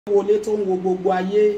wọlé tó ń wo gbogbo ayé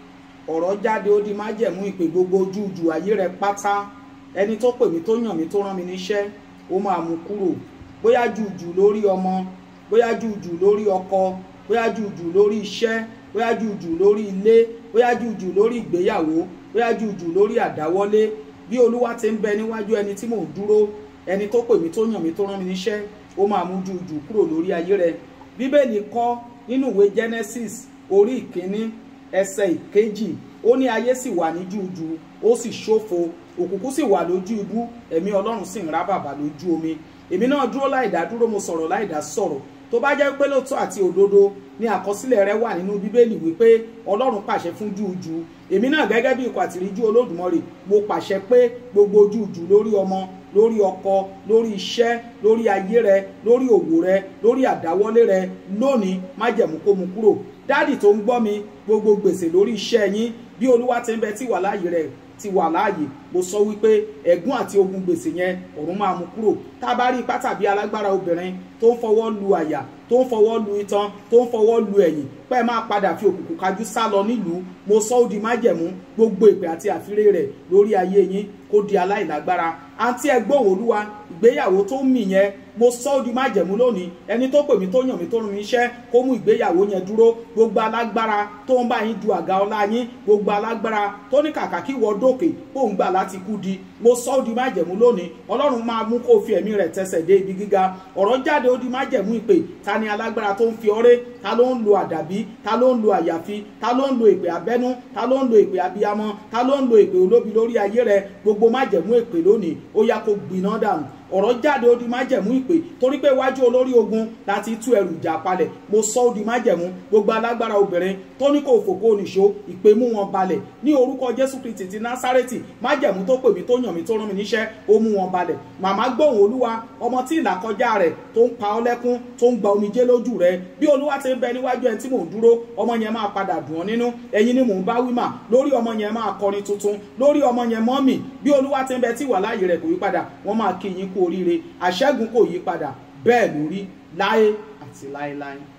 ọ̀rọ̀ jáde ó di májẹ̀mú ìpè gbogbo ojúùjù ayé rẹ pátá ẹni tó pè mí tó yàn mí tó rán mi níṣẹ́ ó máa mú kúrò bóyá jùjù lórí ọmọ bóyá jùjù lórí ọkọ bóyá jùjù lórí iṣẹ́ bóyá jùjù lórí ilé bóyá jùjù lórí ìgbéyàwó bóyá jùjù lórí àdáwọ́lé bí olúwa ti ń bẹ níwájú ẹni tí mò ń dúró ẹni tó pè mí tó yàn mí tó rán mi níṣẹ́ ó máa mú jùjù kúrò lórí ayé rẹ bíbélì kọ́ nínú ìwé Genesis orí ìkíní ẹsẹ̀ ìkejì ó ní ayé sì wà ní jújù ó sì ṣófo òkùnkùn sì wà lójú ibú ẹ̀mí ọlọ́run sì ń rá bàbà lójú omi èmi náà dúró láìdá dúró mo sọ̀rọ̀ láìdá sọ̀rọ̀ tó bá jẹ́ pé lóòótọ́ àti òdodo ni àkọsílẹ̀ rẹ wà nínú bíbélì wípé ọlọ́run pàṣẹ fún jújù èmi náà gẹ́gẹ́ bí ikọ̀ àtìríjú olódùmarè mo pàṣẹ pé gbogbo jújù lórí ọmọ lórí ọkọ lórí iṣẹ́ lórí ayé rẹ lórí òwò rẹ lórí àdáwọ́lé rẹ lónìí májẹ̀mú kó mu kúrò dáàdì tó ń gbọ́ mi gbogbo gbèsè lórí iṣẹ́ yín bí olúwa ti ń bẹ tí wà láàyè rẹ̀ ti wà láàyè mo sọ wípé ẹ̀gún àti ogun gbèsè yẹn ọ̀run máa mú kúrò tá a bá rí ipá tàbí alágbára obìnrin tó ń fọwọ́ lu àyà tó ń fọwọ́ lu itan tó ń fọwọ́ lu ẹ̀yìn pẹ́ máa padà fi òkùnkùn kájú sá lọ nílùú mo sọ ó di májẹ̀mú gbogbo ìpè àti àfiré rẹ̀ lórí ayé yín kó di aláìlágbára àǹtí ẹgbọ́n olúwa ìgbéyàwó tó ń mì yẹn mo sọ ó di májẹ̀mú lónìí ẹni tó pè mí tó yàn mí tó rún mi iṣẹ́ kó mú ìgbéyàwó yẹn dúró gbogbo alágbára tó ń bá yín du àga ọlá yín gbogbo alágbára tó ní kàkà kí wọ́n dókè kó ń gbà láti kú di mo sọ ó di májẹ̀mú lónìí ọlọ́run máa mú kó fi ẹ̀mí rẹ̀ tẹsẹ̀ dé ibi gíga ọ̀rọ̀ jáde ó di májẹ̀mú ìpè ta ni alágbára tó ń fi ọrẹ́ ta ló ń lo àdàbí ta ló ń lo àyàfi ta ló ń lo ìpè abẹ́nú ta ló ń lo ìpè abiyamọ ta ló ń lo ìpè olóbi lórí ayé rẹ gbogbo májẹ̀mú ìpè lónìí ó yá kó gbiná dànù ọ̀rọ̀ jáde ó di májẹ̀mú ìpè torí pé iwájú olórí ogun láti tú ẹrù ìjà palẹ̀ mo sọ ó di májẹ̀mú gbogbo alágbára obìnrin tó ní kò fòkó nìṣó ìpè mú wọn balẹ̀ ní orúkọ jésù kristi ti násárẹ́tì májẹ̀mú tó pè mí tó yàn mí tó rán mi níṣẹ́ ó mú wọn balẹ̀ màmá gbóhùn olúwa ọmọ tí ìlàkọjá rẹ̀ tó ń pa ọ́ lẹ́kún tó ń gba omijé lójú rẹ̀ bí olúwa ti ń bẹ níwájú ẹni tí mò ń dúró ọmọ yẹn máa padà dùn ọ́ nínú ẹ̀yin ni mò ń bá wí mà lórí ọmọ yẹn máa kọrin tuntun lórí ọmọ yẹn mọ́mì bí olúwa ti ń bẹ tí wà láàyè rẹ̀ kò yí padà wọ́n máa kí yín kú oríire àṣẹ́gun kò yí padà bẹ́ẹ̀ lórí láé àti láéláé.